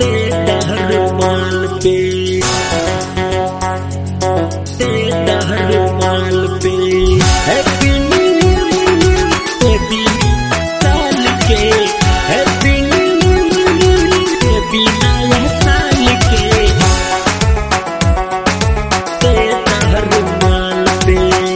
तेरा रुमाल पे तेरा रुमाल पे हैप्पी न्यू ईयर बेबी साल के हैप्पी न्यू ईयर बेबी नया साल के तेरा रुमाल पे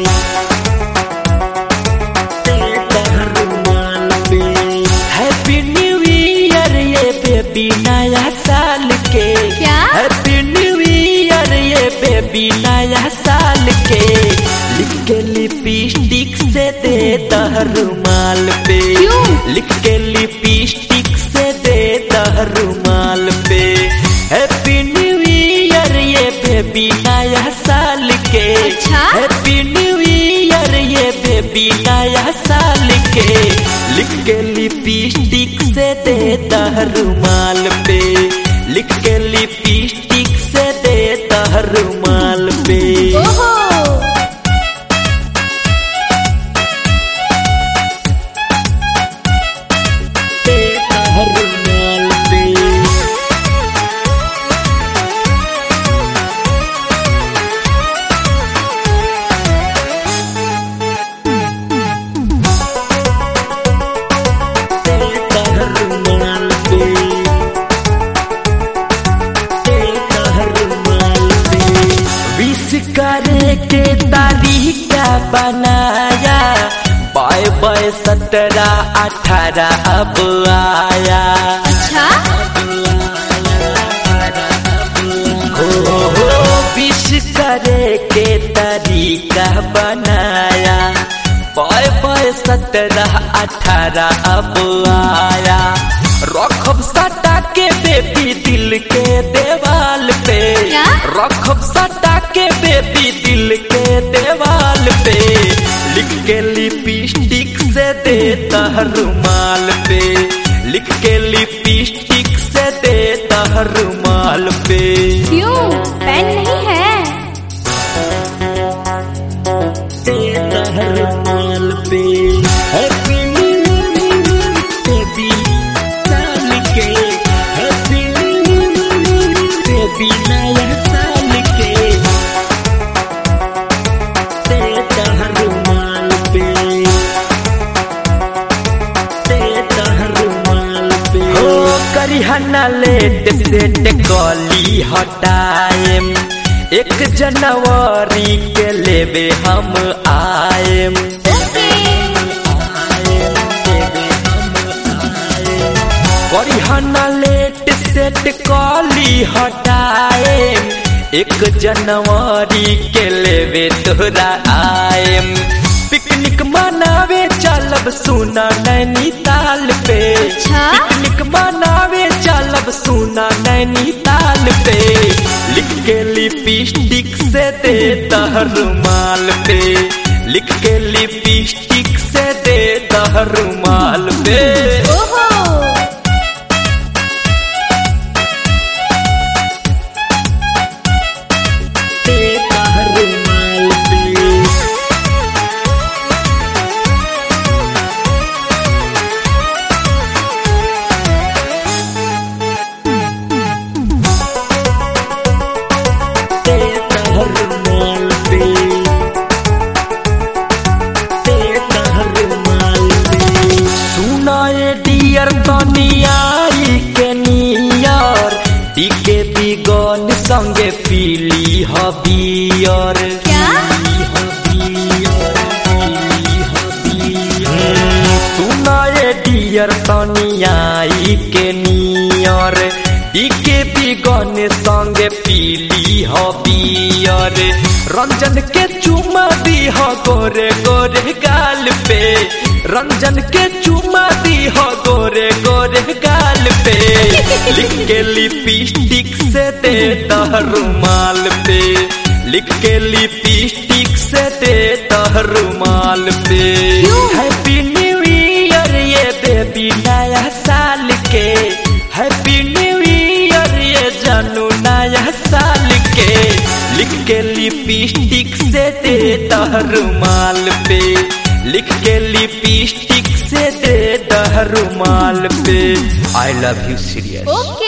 तेरा रुमाल पे हैप्पी न्यू ईयर ये बेबी नया साल के क्या? हैप्पी न्यू ईयर ये बेबी नया साल के लिख के लिपस्टिक से दे रुमाल पे क्यों? लिख के लिपस्टिक से दे रुमाल पे हैप्पी न्यू ईयर ये बेबी नया साल के अच्छा? हैप्पी न्यू ईयर ये बेबी नया साल के लिख के लिपस्टिक से दे रुमाल पे लिख के लिपस्टिक से दे रुमाल पे ओहो दे रुमाल पे तेरा रुमाल पे तेरा रुमाल पे विश करे के तारीखा बनाया बाय बाय सत्रह अठारह अब आया अच्छा हो हो विश करे के तरीका बनाया बाय बाय सत्रह अठारह अब आया रखब सटा के बेबी दिल के देवाल पे क्या? रखब सटा के बेबी दिल के देवाल पे लिख के लिपस्टिक से दे रुमाल पे लिख के लिपस्टिक से दे रुमाल पे क्यों पेन नहीं है तेरा रुमाल पे हैप्पी न्यू ईयर बेबी साल के हैप्पी न्यू ईयर बेबी नया साल के तेरा रुमाल पे तेरा रुमाल पे हो करिहना लेट सेट कली हटाएम एक जनवरी के लेबे हम आएम ओके करिहना लेट सेट कली हटाएम एक जनवरी के लेबे तोरा आएम पिकनिक मनावे चलब सुना नैनीताल पे अच्छा? पिकनिक मनावे चलब सुना नैनीताल पे लिख के लिपस्टिक से दे रुमाल पे लिख के लिपस्टिक से दे रुमाल पे ओहो तेरा रुमाल पे तेरा रुमाल पे तेरा रुमाल पे सुनाए डियर कनियाई के नियर टीके बिगन संगे पीली हबियर क्या सुनाए डियर कनियाई के नियर टीके बिगन संगे पीली हबियर रंजन के चुमा दी हो गोरे गोरे गाल पे रंजन के चुमा दी हो गोरे गोरे गाल पे लिख के लिपस्टिक से दे रुमाल पे लिख के लिपस्टिक से दे रुमाल पे क्यों? हैप्पी न्यू ईयर ये बेबी नया साल के हैप्पी न्यू ईयर ये जानू नया साल के लिख के लिपस्टिक से दे रुमाल पे लिख के लिपस्टिक से दे रुमाल पे I love you serious okay